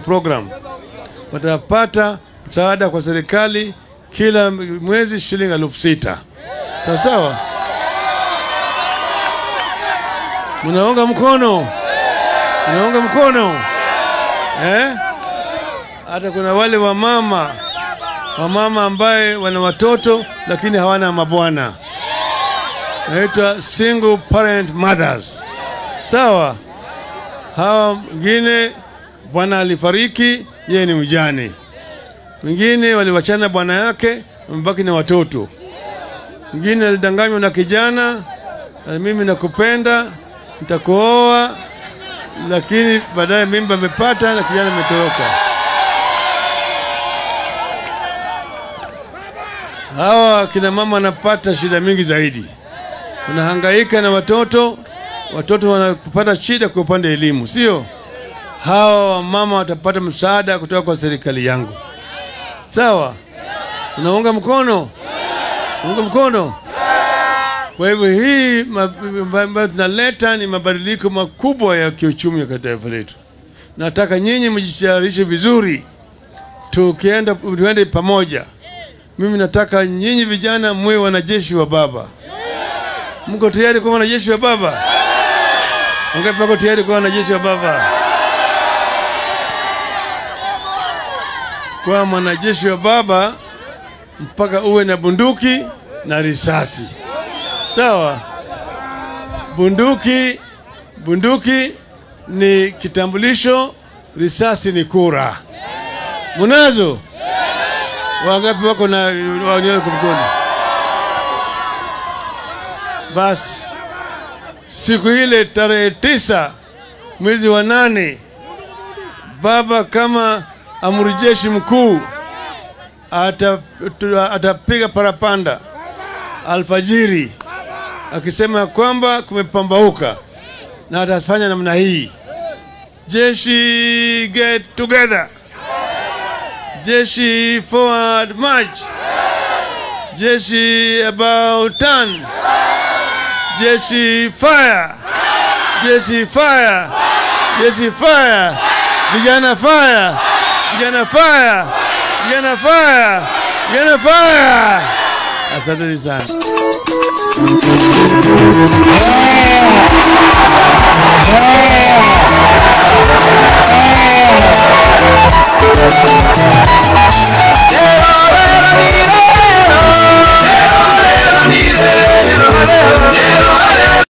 program watapata msaada kwa serikali kila mwezi shilingi elfu sita sawa sawa. Mnaunga mkono? Mnaunga mkono eh? Hata kuna wale wamama wamama ambaye wana watoto lakini hawana mabwana, naitwa single parent mothers. Sawa, hawa mwingine bwana alifariki, yeye ni mjane. Mwingine waliwachana bwana yake, amebaki na watoto. Mwingine alidanganywa na kijana, na mimi nakupenda, nitakuoa, lakini baadaye mimba amepata na kijana ametoroka. Hawa kina mama wanapata shida mingi zaidi, wanahangaika na watoto, watoto wanapata shida kwa upande wa elimu, sio? Hawa wamama watapata msaada kutoka kwa serikali yangu. Sawa, unaunga mkono? Unga mkono. Kwa hivyo hii ambayo tunaleta ni mabadiliko makubwa ya kiuchumi katika taifa letu. Nataka nyinyi mjitayarishe vizuri, tukienda tuende pamoja. Mimi nataka nyinyi vijana mwe wanajeshi wa baba. Mko tayari kuwa wanajeshi wa baba? Wangapi wako tayari kuwa wanajeshi wa baba? Kwa mwanajeshi wa baba mpaka uwe na bunduki na risasi. Sawa? Bunduki bunduki ni kitambulisho, risasi ni kura. Munazo? Wangapi wako na wanione kwa mkono? Basi siku ile tarehe tisa mwezi wa nane, baba kama amri jeshi mkuu atapiga ata parapanda alfajiri akisema kwamba kumepambauka, na atafanya namna hii: jeshi get together, jeshi forward march, jeshi about turn, jeshi fire, jeshi fire, jeshi fire, vijana fire, vijana fire, vijana fire, vijana fire. Asanteni sana.